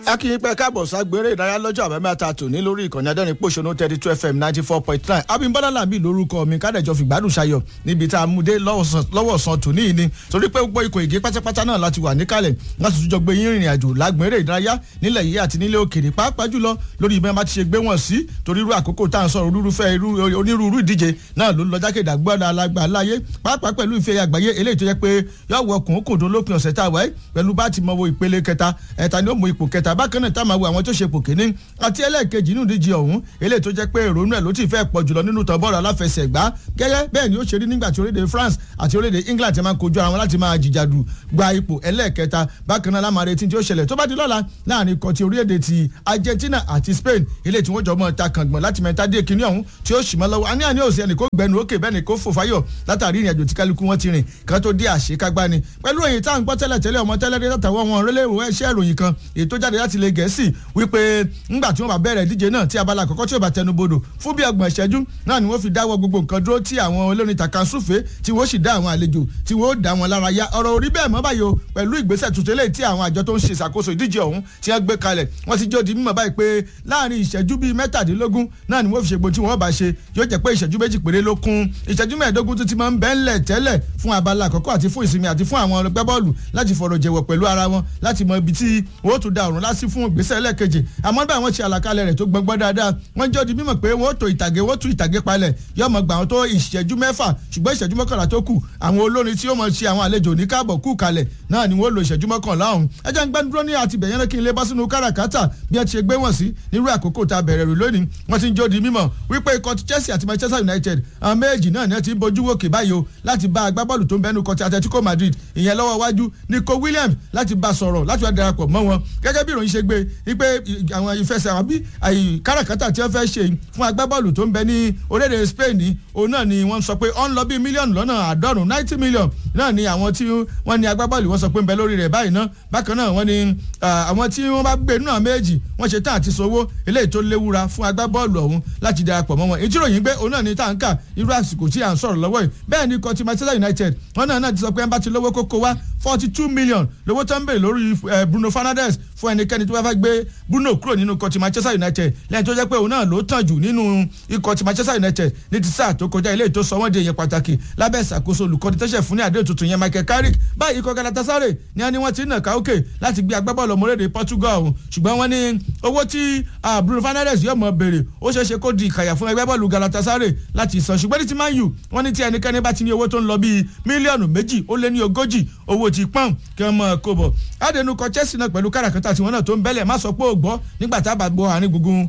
akínyìn pẹ́ káàbọ̀ ságbére ìdárayá lọ́jọ́ àbámẹ́ta tòní lórí ìkànnì adẹ́rìn pòṣónú thirty two fm ninety four point nine abimbola lambi lórúkọ mi kádẹ́jọ́ fìgbádùn ṣayọ̀ níbi tá a mú dé lọ́wọ́ sàn tòní yìí ni torí pé gbogbo ikọ̀ ègé pátápátá náà láti wà níkàlẹ̀ láti tún jọ gbé yín rìnrìn àjò lágbére ìdárayá nílẹ̀ yìí àti nílẹ̀ òkèrè pàápàá jùlọ lórí ìbẹ́ bá ti ṣe gbé wọn sí torí irú àkókò tá à ń sọ̀rọ̀ olúrúfẹ́ onírúurú ìdíje náà ló ń lọ jákèjì àgbọ̀dọ̀ alágbà láyé pàápàá pẹ̀lú ìfẹ́ àgbáyé eléyìí tó yẹ pé yóò wọ kùnkùndún lópin ọ̀sẹ̀ tá a wáyé pẹ̀lú bá ti mọ wo ìpele kẹta ẹ̀ta ni ó mọ ipò kẹta bákan náà tá a máa wo àwọn tó ṣe ipò kìíní àti ẹlẹ́ẹ̀kejì nínú ìdíje ọ̀hún eléyìí tó jẹ́ pé ìrònú ẹ̀ ló ti fẹ́ pọ̀ jùlọ nínú tàn bọ́ọ̀lù aláfẹsẹ̀gbá gẹ́gẹ́ bẹ́ẹ̀ ni ó ṣe rí nígbà tí orílẹ̀-èdè France àti orílẹ̀-èdè England ti máa ń kojú ara wọn láti máa jìjàdù gba ipò ẹlẹ́ẹ̀kẹta bákan náà lámàrin etí tí ó ṣẹlẹ̀ tó bá di lọ́la láàrin ikọ̀ ti orílẹ̀-èdè ti Argentina àti Spain eléyìí tí wọ́n jọ mọ́ ta kàngbọ̀n láti mẹ́ta dé kíní ọ̀hún tí ó sì mọ́ lọ́wọ́ àní àní òsì ẹnì kó gbẹnu òkè bẹ́ẹ̀ ni kó fò fáyọ̀ látàrí ìrìn àjò tí kálukú wọn ti rìn kan tó dé àṣekágbá ni pẹ̀lú èyí tá à ń gbọ́ tẹ́lẹ̀ tẹ́lẹ̀ ọmọ tẹ́lẹ̀ dé látàwọn wọn rẹ́lẹ́wọ̀ ẹ̀ṣẹ́ ìròyìn kan èyí tó jáde láti ilẹ̀ Gẹ̀ẹ́sì wípé ńgbà tí wọ́n bá bẹ̀rẹ̀ ìdíje náà tí abala àkọ́kọ́ tí ó bá tẹnubodò fún bí ọgbọ̀n ìṣẹ́jú náà ni wọ́n fi dáwọ́ gbogbo nǹkan dúró tí àwọn olórin tàkàsúfè tí wọ́n sì dá àwọn àlejò tí wọ́n dá wọn lára yá ọ̀rọ̀ orí bẹ́ẹ̀ mọ́ báyìí o pẹ̀lú ìgbésẹ̀ tuntun eléyìí tí àwọn àjọ tó ń ṣe ìṣàkóso ìdíje ọ̀hún tí wọ́n gbé kalẹ̀ wọ́n ti jó di mímọ̀ báyìí pé láàrin ìṣẹ́jú bíi mẹ́tàdínlógún náà ni wọ́n fi ṣègbò tí wọ́n bá ṣe yóò jẹ́ pé ìṣẹ́jú méjì péré ló kún ìṣẹ́jú mẹ́ẹ̀ẹ́dógún tó ti máa ń bẹ́ ńlẹ̀ tẹ́lẹ̀ fún abala àkọ́kọ́ àti fún ìsinmi àti fún àwọn ọlọ́gbẹ́ bọ́ọ̀lù láti fọ̀rọ̀ jẹ̀wọ̀ pẹ̀lú ara wọn láti mọ ibi tí wọ́n tún da ọ̀run lásì fún ìgbésẹ̀ ẹlẹ́ẹ̀kejì àmọ́ bá àwọn ṣe àlàkalẹ̀ rẹ̀ tó gbọ́ngbọ́n dáadáa wọ́n jọ́ di mímọ̀ pé wọ́n tó ìtàgé wọ́n tú ìtàgé palẹ̀ yóò mọ̀ gbà wọn tó ìṣẹ́jú mẹ́fà ṣùgbọ́n ìṣẹ́jú mọ́kànlá tó kù àwọn olórin tí ó mọ̀ ṣe àwọn àlejò ní káàbọ̀ kù kalẹ̀ náà ni wọ́n lo ìṣẹ́jú mọ́kànlá ọ̀hún ẹ jẹ́ ń gbẹ́ dúró ní àti bẹ̀yẹn kí n lè bá sínú káràkátà bí ẹ ti ṣe gbé wọn sí nírú àkókò tá a bẹ̀rẹ̀ rè lónìí wọ́n ti ń jó di mímọ̀ wípé ikọ̀ ti Chelsea àti Manchester United àwọn méjì náà ni ẹ ti ń bojú wòkè báyìí o láti bá agbábọ́ọ̀lù tó ń bẹnu kọ ti Atletico Madrid ìyẹn lọ́wọ́ wájú Nico Williams láti bá sọ̀rọ̀ láti wá darapọ̀ mọ́ wọn gẹ́gẹ́ bí ìròyìn ṣe gbé wípé àwọn ìfẹsẹ̀ àbí káràkátà tí wọ́n fẹ́ ṣe fún agbábọ́ọ̀lù tó ń bẹ ní orílẹ̀-èdè Spain ní òun náà ni wọ́n sọ pé ó ń lọ bí mílíọ̀nù lọ́nà àádọ́rùn-ún ninety million náà ni àwọn tí wọ́n ní agbábọ́ọ̀lù wọ́n sọ pé ń bẹ lórí rẹ̀ báyìí náà bákan náà wọ́n ní àwọn tí wọ́n bá gbé náà méjì wọ́n ṣe tán àti sanwó eléyìí tó léwura fún agbábọ́ọ̀lù ọ̀hún láti darapọ̀ mọ́ wọn ìjíròyìn gbé òun náà ní tàǹkà irú àsìkò tí à ń sọ̀rọ̀ lọ́wọ́ yìí bẹ́ẹ̀ ni kọ́tí Manchester United wọ́n náà náà ti sọ pé ẹ bá ti lówó kókó wá forty two million lówó tó ń bèrè lórí Bruno Fernandes fún ẹnikẹ́ni tó bá fẹ́ gbé Bruno kúrò nínú ikọ̀ ti Manchester United lẹ́yìn tó jẹ́ pé òun náà ló tàn jù nínú ikọ̀ ti Manchester United ní ti sáà tó kọjá ilé ìtò sọ wọ́n di èèyàn pàtàkì lábẹ́ ìṣàkóso olùkọ́ni tẹ́sẹ̀ fún ní àdéhùn tuntun yẹn Michael Carrick báyìí ikọ̀ Galatasaray ni wọ́n ní wọ́n ti ń nà káókè láti gbé agbábọ́ọ̀lù ọmọlédè Portugal ọ̀hún ṣùgbọ́n wọ́n ní owó tí Bruno Fernandes yóò mọ̀ béèrè ó ṣeé ṣe kó di ìkàyà fún ẹgbẹ́ bọ́ọ̀lù Galatasaray láti san ṣùgbọ́n ní ti Man U wọ́n ní tí ẹnikẹ́ni bá ti ní owó tó ń lọ bíi mílíọ̀nù méjì ó lé ní ogójì owó ti pọ́n kí wọ́n mọ̀ kó bọ̀ adẹnukọ Chelsea náà pẹ̀lú káràkátà tiwọn náà tó ń bẹ́lẹ̀ má sọ pé ò gbọ́ nígbà tá a bá gbọ́ àárín gbùngbùn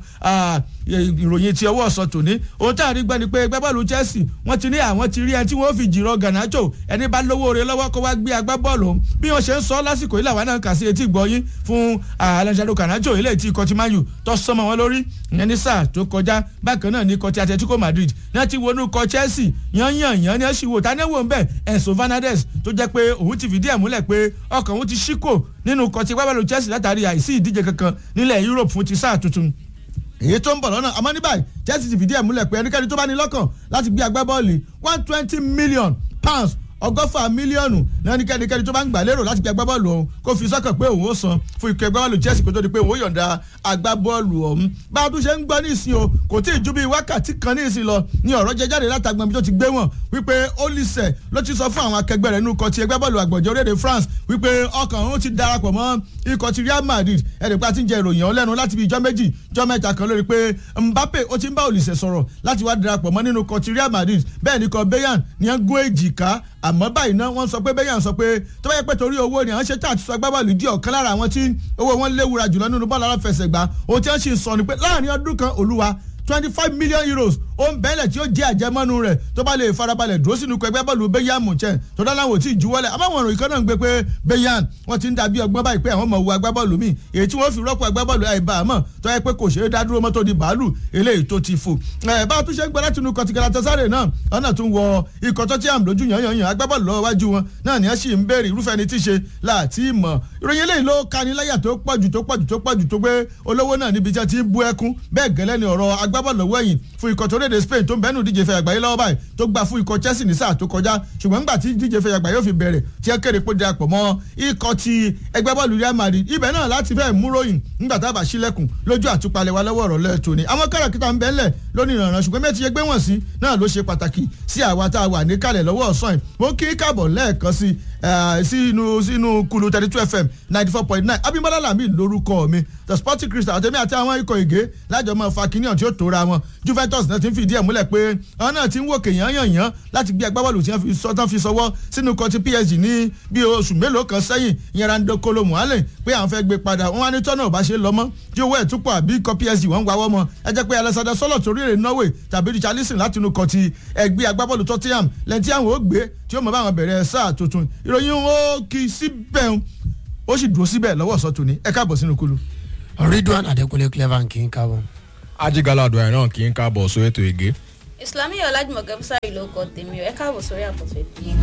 ìròyìn ti ọwọ́ ọ̀sán tòní ohun tá a rí gbọ́ ni pé gbábọ́ọ̀lù Chelsea wọ́n ti ní àwọn ti rí ẹni tí wọ́n fi jìrọ̀ Garnacho ẹni bá lówó rẹ̀ lọ́wọ́ kó wá gbé agbábọ́ọ̀lù bí wọ́n ṣe ń sọ lásìkò yìí làwọn náà kà sí etí gbọ́yìn fún Alejandro Garnacho ilé tí ikọ̀ ti Man U tó sọmọ wọn lórí ìyẹn ní sáà tó kọjá bákan náà ní ikọ̀ ti Atletico Madrid náà ti wọnú ikọ̀ Chelsea yányàn yán ní ẹ̀sìn wò tánéwò ń bẹ̀ Enzo Fernandez tó jẹ́ pé òun ti fìdí ẹ̀ múlẹ̀ pé ọkàn òun ti ṣíkò nínú ikọ̀ ti gbábọ́ọ̀lù Chelsea látàrí àìsí ìdíje kankan nílẹ̀ Europe fún ti sáà tuntun èyí tó ń bọ̀ lọ́nà àmọ́ ní báyìí Chelsea ti fìdí ẹ̀ múlẹ̀ pé ẹnikẹ́ni tó bá ní lọ́kàn láti gbé agbábọ́ọ̀lù one twenty million pounds ọgọ́fà mílíọ̀nù náà ní kẹ́nikẹ́ni tó bá ń gbà lérò láti gbé agbábọ́ọ̀lù ọ̀hún kó fi sọ́kàn pé òun ó san fún ikọ̀ agbábọ́ọ̀lù Chelsea kó tó di pé òun ó yọ̀ǹda agbábọ́ọ̀lù ọ̀hún bá a tún ṣe ń gbọ́ ní ìsìn o kò tí ì ju bíi wákàtí kan ní ìsìn lọ ní ọ̀rọ̀ jẹ jáde látàgbọ́n bí tó ti gbé wọn wípé Olise ló ti sọ fún àwọn akẹgbẹ́ rẹ̀ nínú ikọ̀ ti ẹgbẹ́ bọ́ọ̀lù àgbọ̀jọ́ orílẹ̀-èdè France wípé ọkàn òun ti darapọ̀ mọ́ ikọ̀ ti Real Madrid ẹ̀rẹ̀pá ti ń jẹ ìròyìn ọ̀hún lẹ́nu láti bí ijọ́ méjì ijọ́ mẹ́ta kan lórí pé Mbappe ó ti ń bá Olise sọ̀rọ̀ láti wá darapọ̀ mọ́ nínú ikọ̀ ti Real Madrid bẹ́ẹ̀ ni ikọ̀ Bayern ni wọ́n gún èjìká àmọ́ báyìí náà wọ́n sọ pé bẹ́yà ń sọ pé tó bá yẹ pé torí owó ni àwọn ṣe tá àti sọ agbábọ́ọ̀lù di ọ̀kan lára àwọn tí owó wọn léwura jùlọ nínú bọ́ọ̀lù aláfẹsẹ̀gbá ohun tí wọ́n sì ń sọ ni pé láàrin ọdún kan olúwa twenty five million euros ó ń bẹ́ẹ̀lẹ̀ tí ó jẹ́ àjẹmọ́nu rẹ̀ tó bá lè farabalẹ̀ dúró sínú ẹgbẹ́ bọ́ọ̀lù Bayern Munchen tó dáláwọ̀ tí ì juwọ́lẹ̀ àbáwọn ìròyìn kan náà ń gbé pé Bayern wọ́n ti ń dàbí ọgbọ́n báyìí pé àwọn ọmọ wo agbábọ́ọ̀lù míì èyí tí wọ́n fi rọ́pò agbábọ́ọ̀lù àìbá àmọ́ tó yẹ pé kò ṣeé dádúró mọ́tò di bàálù eléyìí tó ti fò. ẹ bá a tún ṣe ń gbọ́ láti inú kọtí Galatasaray náà ọ̀nà tún wọ ikọ̀ tó ti àm lójú yànyàn agbábọ́ọ̀lù lọ́wọ́ wájú wọn náà ni ẹ sì ń béèrè irúfẹ́ ni tí ṣe láti mọ̀ ìròyìn eléyìí ló kani láyà tó pọ̀jù tó pọ̀jù tó pọ̀jù tó pé olówó náà níbi tí wọ́n ti ń bú ẹkún bẹ́ẹ̀ gẹ́lẹ́ ni ọ̀rọ̀ agbábọ́ọ̀lù lọ́wọ́ ẹ̀yìn fún ikọ̀ tó orílẹ̀-èdè Spain tó ń bẹ́nu díje fẹ́ àgbáyé lọ́wọ́ báyìí tó gbà fún ikọ̀ Chelsea ní sáà tó kọjá ṣùgbọ́n nígbà tí díje fẹ́ àgbáyé yóò fi bẹ̀rẹ̀ tí ẹ kéde pé darapọ̀ mọ́ ikọ̀ ti ẹgbẹ́ bọ́ọ̀lù Real Madrid ibẹ̀ náà láti fẹ́ múròyìn nígbà tá a bá sílẹ̀kùn lójú àtúpalẹ̀ wa lọ́wọ́ ọ̀rọ̀ lẹ́ẹ̀tọ́ ni àwọn káràkítà ń bẹ́ẹ̀lẹ̀ lónìí ìrànràn ṣùgbọ́n mẹ́tí ẹgbẹ́ wọ̀n sí náà ló ṣe pàtàkì sí àwa tá a wà níkàlẹ̀ lọ́wọ́ ọ̀sán yìí mo kí káàbọ̀ lẹ́ẹ̀kan sí sínú sínú kulu thirty two fm ninety four point nine abimbola lami lórúkọ mi the sporting crystal àtẹ̀mí àti àwọn ikọ̀ ègé lájọ máa fa kíní ọ̀n tí ó tóra wọn juventus náà ti ń fìdí ẹ̀ múlẹ̀ pé àwọn náà ti ń wòkè yányànyán láti gbé agbábọ́ọ̀lù tí wọ́n fi sọwọ́ sínú kan ti psg ní bí oṣù mélòó kan sẹ́yìn ìyẹn rando kolo muhammed pé àwọn fẹ́ gbé padà wọn wá ní tọ́nà ọ̀bá ṣe lọ́mọ́ tí owó ẹ̀ túpọ̀ àbí ikọ̀ psg wọ́n ń wáwọ́ mọ́ ẹ jẹ́ pé alexander sọ́lọ̀ torí èrè norway tàbí richarlison láti inú kan ti ẹgbẹ́ agbábọ́ọ̀lù tottenham lẹ́yìn tí àwọn ò gbé tí ó mọ̀ báwọn bẹ̀rẹ̀ sáà tuntun ìròyìn ó kì í síbẹ̀ ó sì dúró síbẹ̀ lọ́wọ́ ọ̀sán tòní ẹ káàbọ̀ sínú kulu. ridwan adekunle clever kì í káàbọ̀. ajigalado ẹ̀ náà kì í káàbọ̀ sórí ètò ègé. islami ọlájúmọ̀ gẹ́mísàrì ló kọ tèmi ẹ káàbọ̀ sórí àpótò ètò yìí.